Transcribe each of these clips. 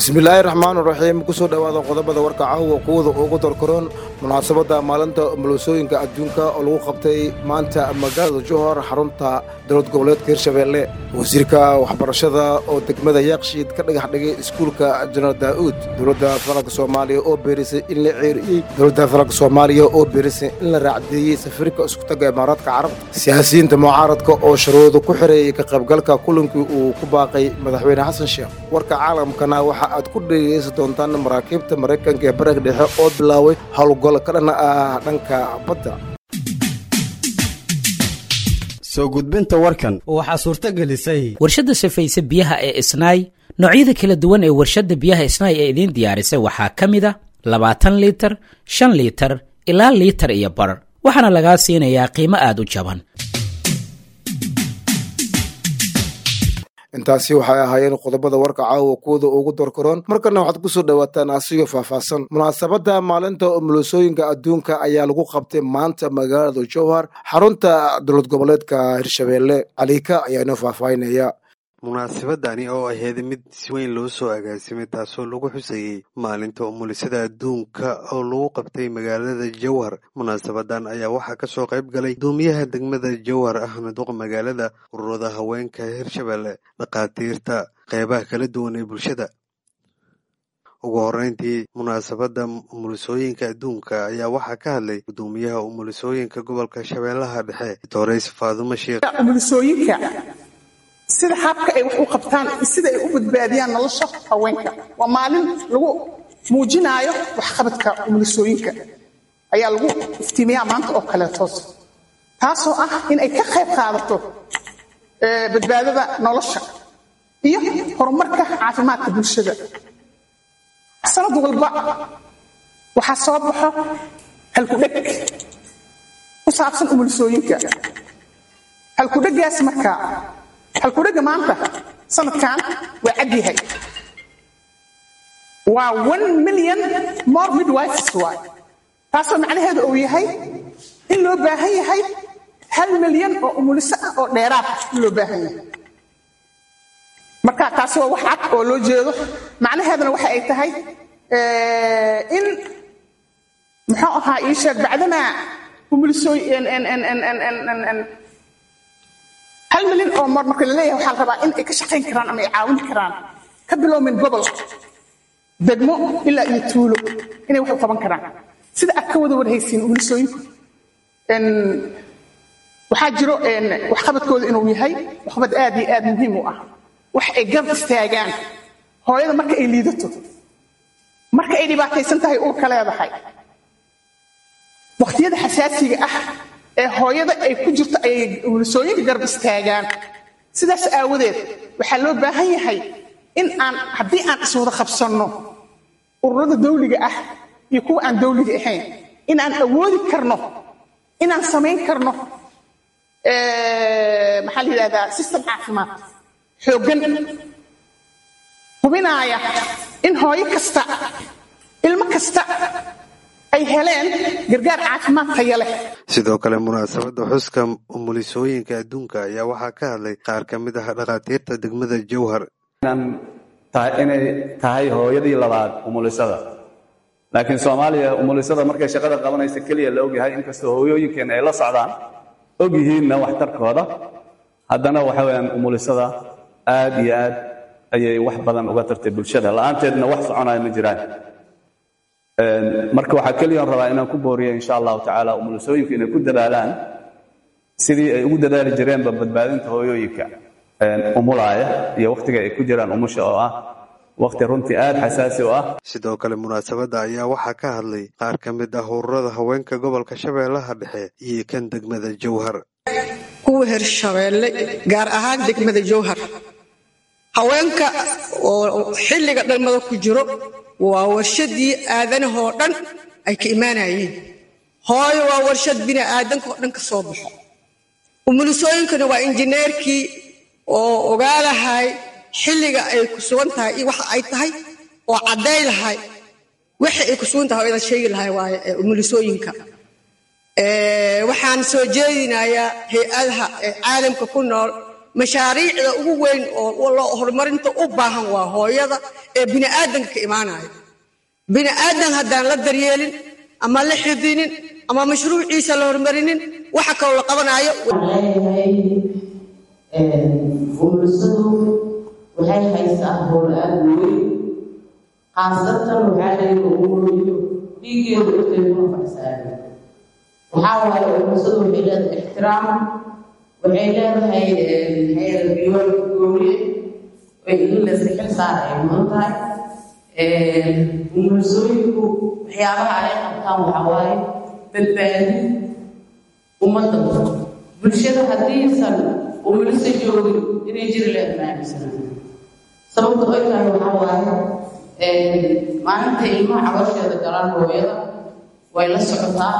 bismillaahi raxmaani raxiim kusoo dhowaada qodobada warka caawa kuwada ugu dorkaroon munaasabadda maalinta umulisooyinka adduunka oo lagu qabtay maanta magaalada johor xarunta dowlad goboleedka hirshabeelle wasiirka waxbarashada oo degmada yaaqshiid ka dhagax dhigay iskuulka janaal daa'uud dowladda federaalk soomaaliya oo beerisay in la ceeriyey dowladda federaalk soomaaliya oo beerisay in la raacdeeyey safiirka iskutaga imaaraadka carabta siyaasiyiinta mucaaradka oo sharooda ku xireeyey ka qaybgalka kulankii uu ku baaqay madaxweyne xasan sheekh warka caalamkana waxa aad ku dhegeysan doontaan maraakiibta maraykanka ee bariga dhexe oo bilaaway howlgol ka dhan ah dhanka badda soo gudbinta warkan waxaa suurto gelisay warshadda safayse biyaha ee isnaay noocyada kala duwan ee warshadda biyaha isnaay ee idiin diyaarisay waxaa ka mid a labaatan liitar shan liitar ilaa liitar iyo bar waxaana lagaa siinayaa qiimo aad u jaban intaasi waxay ahaayeen qodobada warka caawa kuwada ugu dorkaroon markana waxaad ku soo dhowaataan asigoo faahfaahsan munaasabadda maalinta umulisooyinka adduunka ayaa lagu qabtay maanta magaalada jowhar xarunta dowlad goboleedka hirshabeelle caliika ayaa inoo faahfaahinaya munaasabadani oo ahayd mid si weyn loo soo agaasimay taasoo lagu xusayey maalinta umulisada adduunka oo lagu qabtay magaalada jowhar munaasabadan ayaa waxaa kasoo qayb galay guddoomiyaha degmada jowhar ahmed duq magaalada ururada haweenka hirshabelle dhakhaatiirta qeybaha kala duwan ee bulshada ugu horeyntii munaasabadda umulisooyinka adduunka ayaa waxaa ka hadlay guddoomiyaha umulisooyinka gobolka shabeellaha dhexe doreys faadumo sheekh sida habka ay wax u qabtaan sida ay u badbaadiyaan nolosha haweenka waa maalin lagu muujinaayo waxqabadka umulisooyinka ayaa lagu iftiimiyaa maanta oo kaleetoos taasoo ah in ay ka qayb qaadato badbaadada nolosha iyo horumarka caafimaadka bulshada sanad walba waxaa soo baxo halkudheg ku saabsan umulisooyinka halkudhegaas markaa halkudhega maanta sanadkan waa cad yahay waa one million more midwives waay taasoo macnaheedu uu yahay in loo baahan yahay hal milyan oo umuliso ah oo dheeraad in loo baahan yahay marka taasi waa wax cad oo loo jeedo macnaheeduna waxa ay tahay in muxuu ahaa ii sheeg bacdamaa umulisooy hal milyan oo mar marka laleeyahay waxaa la rabaa in ay ka shaqayn karaan ama ay caawin karaan ka bilowmin gobol degmo ilaa iyo tuulo inay wax u qaban karaan sida aad ka wada warhaysiin umulisooyinku waxaa jiro waxqabadkooda inuu yahay waxqabad aad iyo aad muhiim u ah wax ay garab istaagaan hooyada marka ay liidato marka ay dhibaataysan tahay uurka leedahay wakhtiyada xasaasiga ah ee hooyada ay ku jirto ayay umulisooyinka garab istaagaan sidaas aawadeed waxaa loo baahan yahay in aan haddii aan iswada qabsanno ururada dawliga ah iyo kuwa aan dawliga ahayn inaan awoodi karno inaan samayn karno maxaa la yidhahdaa system caafimaad xooggan hubinaaya in hooyo kasta ilmo kasta ay heleen gargaar caafimaad taya leh sidoo kale munaasabadda xuska umulisooyinka adduunka ayaa waxaa ka hadlay qaar ka mid ah dhakhaatiirta degmada jowhar inay tahay hooyadii labaad umulisada laakiin soomaaliya umulisada markay shaqada qabanaysa keliya la ogyahay inkastoo hooyooyinkeenna ay la socdaan og yihiinna waxtarkooda haddana waxa weyaan umulisada aad iyo aad ayay wax badan uga tartay bulshada la'aanteedna wax soconaya ma jiraan marka waxaa keliyan rabaa inaan ku booriya insha allahu tacaala umulisooyinku inay ku dadaalaan sidii ay ugu dadaali jireenba badbaadinta hooyooyinka umulaaya iyo wakhtiga ay ku jiraan umusha oo ah wakhti runtii aad xasaasi u ah sidoo kale munaasabadda ayaa waxaa ka hadlay qaar ka mid ah ururada haweenka gobolka shabeellaha dhexe iyo kan degmada jowhar kuwa hirshabeelle gaar ahaan degmada jowhar haweenka oo xilliga dhalmada ku jiro waa warshadii aadanahoo dhan ay ka imaanayeen hooyo waa warshad bini aadanka oo dhan ka soo baxo umulisooyinkana waa injineerkii oo ogaalahay xilliga ay ku sugan tahay iyo waxa ay tahay oo cadday lahay waxa ay ku sugan tahay oo idan sheegi lahay waaye umulisooyinka waxaan soo jeedinayaa hay-adaha ee caalamka ku nool mashaariicda ugu weyn oo loo horumarinta u baahan waa hooyada ee bini'aadanka ka imaanaya bini'aadan haddaan la daryeelin ama la xidinin ama mashruuciisa la horumarinin waxa kaloo la qabanaayo umulisadu waxay haysaa howl aada weyn khaasatan waxaa laga umuliyo dhiiggeedu inteeduna fadhisaaya waxaa waaye umulisadu waxay leedahay ixtiraam waxay leedahay maxay biyoolka gooniye ay in layska xil saara ay mudan tahay umulisooyinku waxyaabaha ay qabtaan waxaa waaye badbaadi ummadda bulshada haddiisan umulisa joogin inay jiri leed maamisana sababta oy tahay waxaa waaye maalinta ilmaha cabasheeda galaan hooyada way la socotaa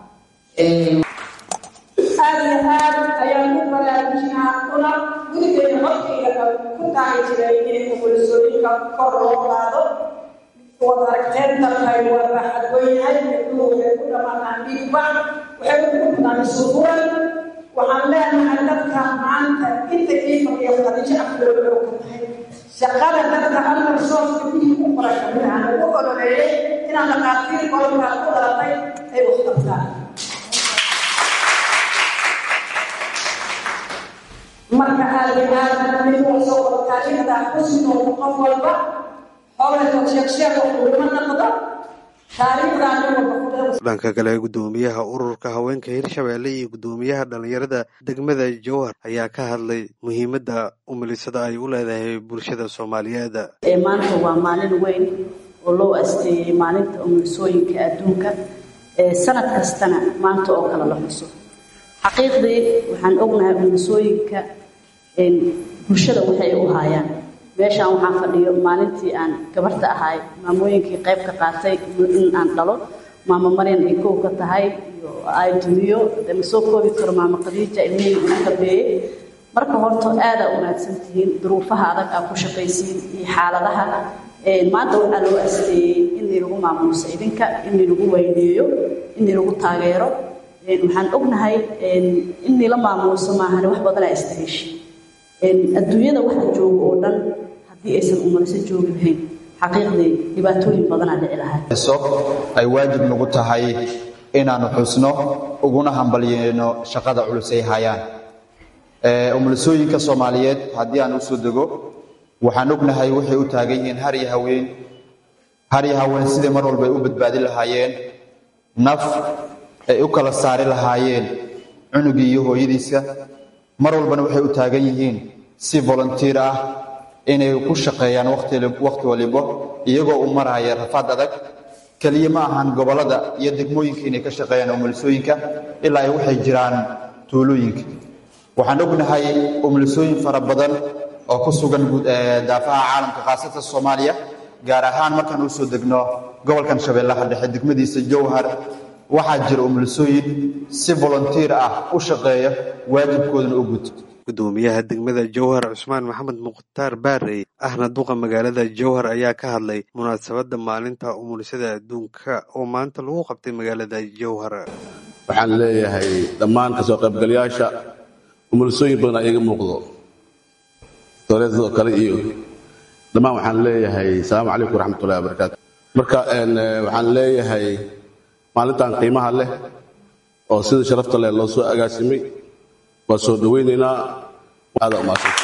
aad iyo aad ayaan ku baraarujinaa una gurigeeda hortayda ku taagi jiray in umulisooyinka kor loo qaado waad aragteen dalkay waa baaxad weynyahay gabdhuhu waxay ku dhamaataan dhiigba waxay ku dhamataan suufuran waxaan leenahay dadka maanta inta ii fadhiya khadiijo afloodo ka tahay shaqada dadka almar sooska bihii u qoran kamid ah lagu ololeeyey inaan dhaqaatiir qolkaa ku dhalatay ay wax qabtaan marka aad iyo aad mid waa soo qortaariikhda ku sidoo qof walba xoolato sheegsheeg wax laguma noqdo taariikhdaa nin walba ku dhanka kale guddoomiyaha ururka haweenka hirshabeelle iyo guddoomiyaha dhalinyarada degmada jowhar ayaa ka hadlay muhiimadda umulisada ay u leedahay bulshada soomaaliyeed maanta waa maalin weyn oo loo asteeyey maalinta umulisooyinka adduunka sanad kastana maanta oo kale la xuso xaqiiqdii waxaan ognahay umulisooyinka bulshada waxay u haayaan meeshaan waxaan fadhiyo maalintii aan gabarta ahay maamooyinkii qayb ka qaatay in aan dhalo maamo maryan ay kow ka tahay iyo ay duniyo de ma soo koobi karo maamo khadiija ilmihii ugu dambeeyey marka horta aadaa unaagsan tihiin duruufaha adag aa ku shaqaysiin iyo xaaladaha maanta waxaa loo asteeyey inii lagu maamuuso idinka inii lagu weyneeyo inii lagu taageero waxaan ognahay inii la maamuuso maahan wax badanaa istaheeshi adduunyada waxa jooga oo dhan haddii aysan umaliso joogi lahayn xaqiiqdii dhibaatooyin badanaa dhici lahay ay waajib nagu tahay inaannu xusno uguna hambalyeyno shaqada culus ay hayaan umulisooyinka soomaaliyeed haddii aan u soo dego waxaan ognahay waxay u taagan yihiin har iyo haween har iyo haween sidai mar walba ay u badbaadi lahaayeen naf ay u kala saari lahaayeen cunugii iyo hooyadiisa mar walbana waxay u taagan yihiin si volunteer ah inay ku shaqeeyaan wakhti walibo iyagoo u maraya rafaad adag keliya ma ahan gobollada iyo degmooyinka inay ka shaqeeyaan umulisooyinka ilaa ay waxay jiraan tuulooyinka waxaan ognahay umulisooyin fara badan oo ku sugan daafaha caalamka khaasatan soomaaliya gaar ahaan markaan u soo degno gobolkan shabeellaha dhexe degmadiisa jowhar waxaa jira umulisooyin si volunteer ah u shaqeeya waajibkoodana u guto gudoomiyaha degmada jowhar cusmaan maxamed mukhtaar baarey ahna duqa magaalada jowhar ayaa ka hadlay munaasabadda maalinta umulisada adduunka oo maanta lagu qabtay magaalada jowhar waxaan leeyahay dhammaan kasoo qaybgalayaasha umulisooyin badan iga muuqdo dooleedadoo kale iyo dhammaan waxaan leeyahay asalaamu calaykum waraxmatullahi wabarakaatu marka waxaan leeyahay maalintan qiimaha leh oo sida sharafta leh loo soo agaasimay waa soo dhoweynaynaa aada umaadsanta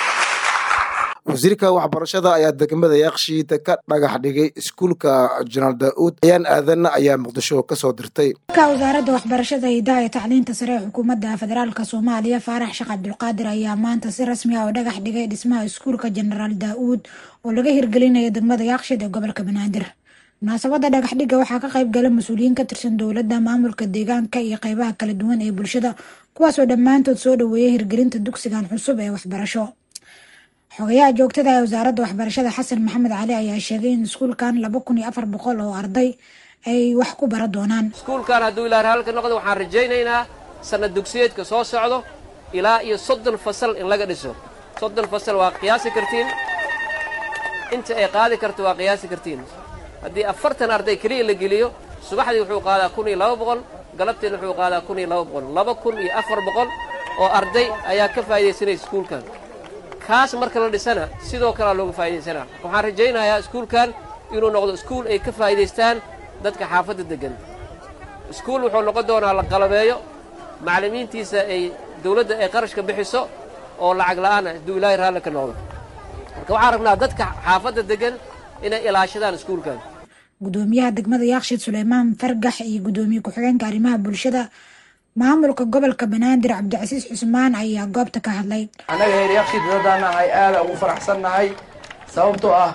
wasiirka waxbarashada ayaa degmada yakshiid ka dhagax dhigay iskuulka janaal daa'uud ayaan aadanna ayaa muqdisho ka soo dirtay wasaaradda waxbarashada hidaha ee tacliinta sare ee xukuumadda federaalk soomaaliya faarax sheekh cabdulqaadir ayaa maanta si rasmi ah oo dhagax dhigay dhismaha iskuulka jenaraal daa'uud oo laga hirgelinayo degmada yakshiid ee gobolka banaadir munaasabada dhagaxdhigga waxaa ka qayb gala mas-uuliyiin ka tirsan dowladda maamulka deegaanka iyo qeybaha kala duwan ee bulshada kuwaasoo dhammaantood soo dhaweeyay hirgelinta dugsigan cusub ee waxbarasho xogayaha joogtada ee wasaaradda waxbarashada xasan maxamed cali ayaa sheegay in iskuulkan laba kun iyo afar boqol oo arday ay wax ku bara doonaan iskuulkan hadduu ilaa halka noqdo waxaan rajaynaynaa sanad dugsiyeedka soo socdo ilaa iyo soddon fasal in laga dhiso soddon fasal waa qiyaasi kartiin inta ay qaadi karto waa qiyaasi kartiin haddii afartan arday keliya la geliyo subaxdii wuxuu qaadaa kun iyo laba boqol galabtiina wuxuu qaadaa kun iyo laba boqol laba kun iyo afar boqol oo arday ayaa ka faa'iidaysanaysa iskuulkan kaas marka la dhisana sidoo kalea looga faa'iidaysanaa waxaan rajaynayaa iskuulkan inuu noqdo iskuul ay ka faa'iidaystaan dadka xaafadda deggan iskuul wuxuu noqon doonaa la qalabeeyo macallimiintiisa ay dawladda ay qarashka bixiso oo lacag la'aana hadduu ilaahay raalli ka noqdo marka waxaan rabnaa dadka xaafadda deggan inay ilaashadaan iskuulkan gudoomiyaha degmada yaakshid suleymaan fargax iyo gudoomiye ku-xigeenka arrimaha bulshada maamulka gobolka banaadir cabdicasiis cusmaan ayaa goobta ka hadlay annaga heer yaakshid dadaan nahay aada ugu faraxsan nahay sababtoo ah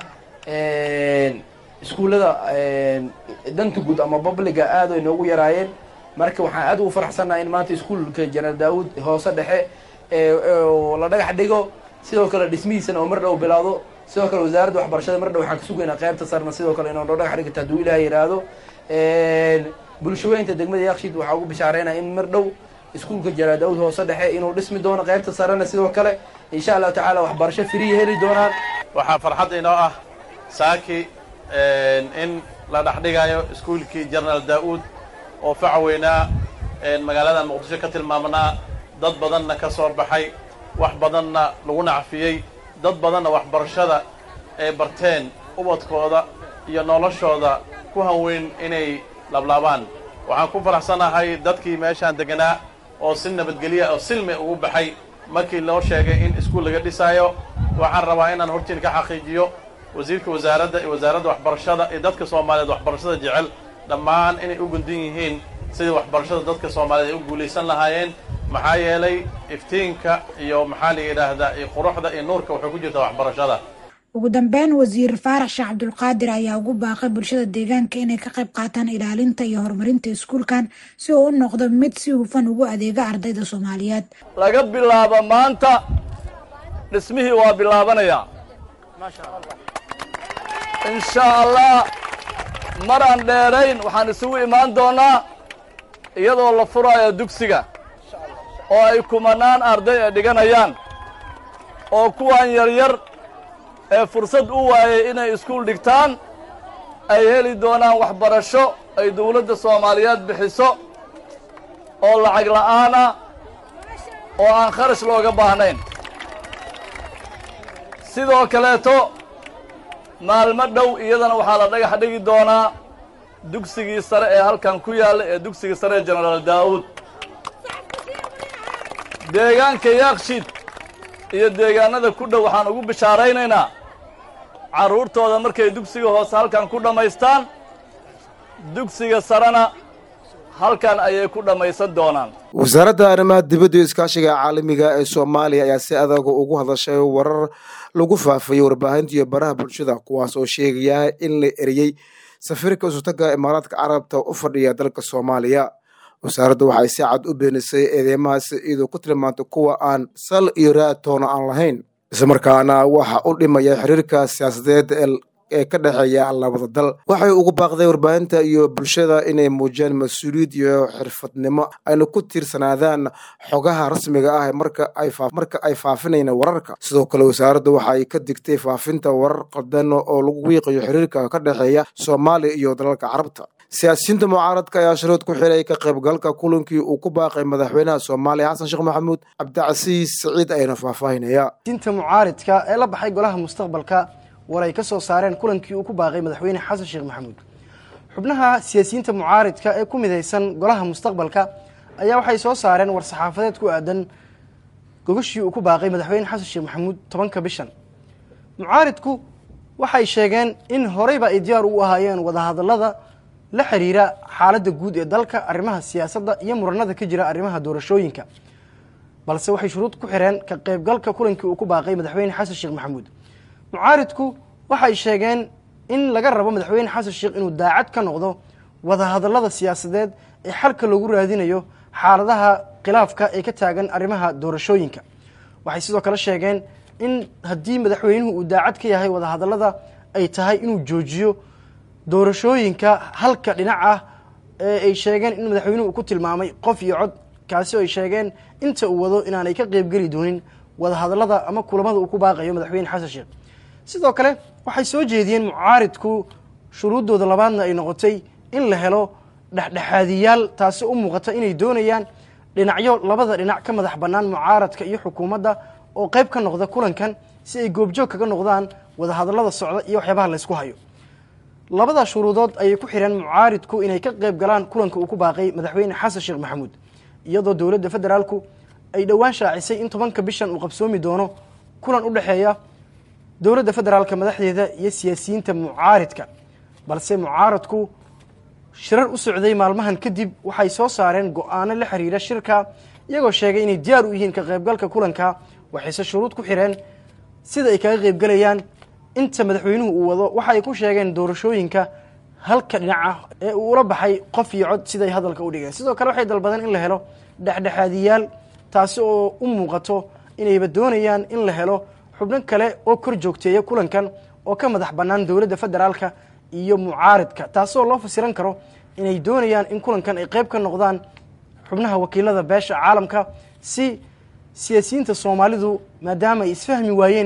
iskuullada danta guud ama babliga aada ay noogu yaraayeen marka waxaan aada ugu faraxsannahay in maanta iskuulka janaal daawud hoose dhexe la dhagax dhigo sidoo kale dhismihiisana oo mar dhow bilaawdo sidoo kale wasaaradda waxbarashada mar dhow waxaan ka sugaynaa qaybta sarna sidoo kale inoo dhagax dhigata hadduu ilaah yidhaahdo bulshaweynta degmada yakshiid waxaa ugu bishaareynaya in mar dhow iskuulka janaal daawud hoose dhexe inuu dhismi doono qaybta sarena sidoo kale insha allahu tacaala waxbarasho firiya heli doonaan waxaa farxad inoo ah saaki in la dhexdhigayo iskuulkii jenaraal daa'uud oo faca weynaa magaalada muqdisho ka tilmaamnaa dad badanna ka soo baxay wax badanna lagu nacfiyey dad badanna waxbarashada ay barteen ubadkooda iyo noloshooda ku hanweyn inay lablaabaan waxaan ku faraxsanahay dadkii meeshaan deganaa oo si nabadgelya oo silmi ugu baxay markii loo sheegay in iskuul laga dhisaayo waxaan rabaa inaan hortiin ka xaqiijiyo wasiirka wasaaradda iyo wasaaradda waxbarashada iyo dadka soomaaliyeed waxbarashada jecel dhammaan inay u gundan yihiin sidii waxbarashada dadka soomaaliyeed ay u guulaysan lahaayeen maxaa yeelay iftiinka iyo maxaa la yidhaahdaa iyo quruxda iyo nuurka waxay ku jirtaa waxbarashada ugu dambeyn wasiir faarax sheekh cabdulqaadir ayaa ugu baaqay bulshada deegaanka inay ka qayb qaataan ilaalinta iyo horumarinta iskuulkan si uu u noqdo mid si hufan ugu adeega ardayda soomaaliyeed laga bilaabo maanta dhismihii waa bilaabanayaa insha allah maraan dheerayn waxaan isugu imaan doonnaa iyadoo la furaayo dugsiga oo ay kumanaan arday ay dhiganayaan oo kuwan yaryar ee fursad u waayay inay iskuul dhigtaan ay heli doonaan waxbarasho ay dawladda soomaaliyeed bixiso oo lacag la'aana oo aan kharash looga baahnayn sidoo kaleeto maalmo dhow iyadana waxaa la dhagax dhigi doonaa dugsigii sare ee halkan ku yaalla ee dugsigii sare ee jenaraal daa'uud deegaanka yaakshid iyo deegaanada ku dhow waxaan ugu bishaaraynaynaa carruurtooda markay dugsiga hoose halkan ku dhammaystaan dugsiga sarena halkan ayay ku dhammaysan doonaan wasaaradda arrimaha dibadda iyo iskaashiga caalamiga ee soomaaliya ayaa si adag ugu hadashay warar lagu faafayey warbaahinta iyo baraha bulshada kuwaas oo sheegaya in la eriyey safiirka isutaga imaaraadka carabta u fadhiya dalka soomaaliya wasaaraddu waxay si cad u beenisay eedeymahaas iyadoo ku tilmaantay kuwa aan sal iyo raatoona aan lahayn islamarkaana waxa u dhimaya xiriirka siyaasadeed ee ka dhexeeya labada dal waxay ugu baaqday warbaahinta iyo bulshada inay muujiyaan mas-uuliyad iyo xirfadnimo ayna ku tiirsanaadaan xogaha rasmiga ah marka ay faafinayaan wararka sidoo kale wasaaradda waxay ka digtay faafinta warar qaldan oo lagu wiiqayo xiriirka ka dhexeeya soomaaliya iyo dalalka carabta siyaasiyiinta mucaaradka ayaa sharood ku xiray ka qaybgalka kulankii uu ku baaqay madaxweynaha soomaaliya xasan sheekh maxamuud cabdicasiis siciid ayana faahfaahinaya siyaasiyiinta mucaaridka ee la baxay golaha mustaqbalka war ay ka soo saareen kulankii uu ku baaqay madaxweyne xasan sheekh maxamuud xubnaha siyaasiyiinta mucaaridka ee ku midaysan golaha mustaqbalka ayaa waxay soo saareen war saxaafadeed ku aadan gogashii uu ku baaqay madaxweyne xasan sheekh maxamuud tobanka bishan mucaaridku waxay sheegeen in horeyba ay diyaar u ahaayeen wadahadalada la xiriira xaaladda guud ee dalka arrimaha siyaasadda iyo muranada ka jira arrimaha doorashooyinka balse waxay shuruud ku xireen ka qaybgalka kulankii uu ku baaqay madaxweyne xasan sheekh maxamuud mucaaridku waxay sheegeen in laga rabo madaxweyne xasan sheekh inuu daacad ka noqdo wadahadalada siyaasadeed ee xalka loogu raadinayo xaaladaha khilaafka ee ka taagan arrimaha doorashooyinka waxay sidoo kale sheegeen in haddii madaxweynuhu uu daacad ka yahay wadahadalada ay tahay inuu joojiyo doorashooyinka halka dhinac ah ee ay sheegeen in madaxweynuhu uu ku tilmaamay qof iyo cod kaasi oo ay sheegeen inta uu wado inaanay ka qeybgeli doonin wadahadalada ama kulamada uu ku baaqayo madaxweyne xasan sheekh sidoo kale waxay soo jeediyeen mucaaridku shuruuddooda labaadna ay noqotay in la helo dhexdhexaadiyaal taasi u muuqata inay doonayaan dhinacyo labada dhinac ka madax bannaan mucaaradka iyo xukuumadda oo qayb ka noqda kulankan si ay goobjoog kaga noqdaan wadahadallada socda iyo waxyaabaha laysku hayo labada shuruudood ayay ku xidheen mucaaridku inay ka qayb galaan kulanka uu ku baaqay madaxweyne xasan sheekh maxamuud iyadoo dowladda federaalku ay dhowaan shaacisay in tobanka bishan uu qabsoomi doono kulan u dhexeeya dowladda federaalka madaxdeeda iyo siyaasiyiinta mucaaridka balse mucaaradku shirar u socday maalmahan kadib waxay soo saareen go-aano la xiriira shirka iyagoo sheegay inay diyaar u yihiin ka qaybgalka kulanka waxayse shuruud ku xidheen sida ay kaga qaybgalayaan inta madaxweynuhu uu wado waxa ay ku sheegeen doorashooyinka halka dhinaca ee uu ula baxay qof iyo cod siday hadalka u dhigeen sidoo kale waxay dalbadeen in la helo dhexdhexaadiyaal taasi oo u muuqato inayba doonayaan in la helo xubno kale oo kor joogteeya kulankan oo ka madax bannaan dowladda federaalka iyo mucaaridka taasoo loo fasiran karo inay doonayaan in kulankan ay qayb ka noqdaan xubnaha wakiilada beesha caalamka si siyaasiyiinta soomaalidu maadaama ay isfahmi waayeen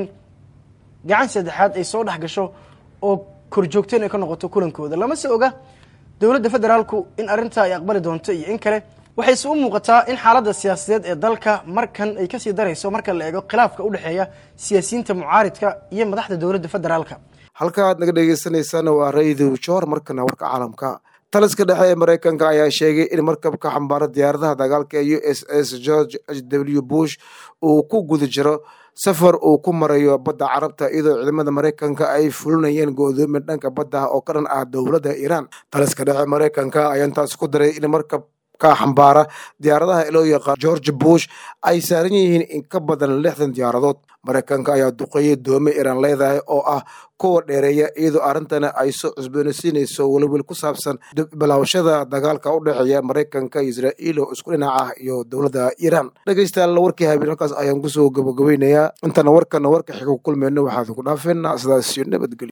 gacan saddexaad ay soo dhex gasho oo korjoogteen ay ka noqoto kulankooda lama se oga dowladda federaalku in arrintaa ay aqbali doonto iyo in kale waxayse u muuqataa in xaaladda siyaasadeed ee dalka markan ay kasii darayso marka la eego khilaafka u dhexeeya siyaasiyiinta mucaaridka iyo madaxda dowladda federaalka halka aad naga dhegeysaneysaan waa raydu joor markana warka caalamka taliska dhexe ee maraykanka ayaa sheegay in markabka xambaara diyaaradaha dagaalka u s s george h w bush uu ku guda jiro safar uu ku marayo badda carabta iyadoo ciidamada maraykanka ay fulinayeen go-doomin dhanka badda oo ka dhan ah dowladda iiraan taliska dhexe maraykanka ayaa intaas ku daray in markab ka xambaara diyaaradaha loo yaqaan george bush ay saaran yihiin in ka badan lixdan diyaaradood maraykanka ayaa duqeeyey doome iiraan leedahay oo ah kuwa dheereeya iyadoo arrintana ay soo cusboonaysiinayso welwel ku saabsan bilaawashada dagaalka u dhexeeya maraykanka iyo israa'iil oo isku dhinac ah iyo dowladda iiraan dhegeystayaal warkii habeen halkaas ayaan kusoo gabagabaynayaa intana warkana warka xiga ku kulmayno waxaad ku dhaafeynaa sidaas iyo nabadgelyo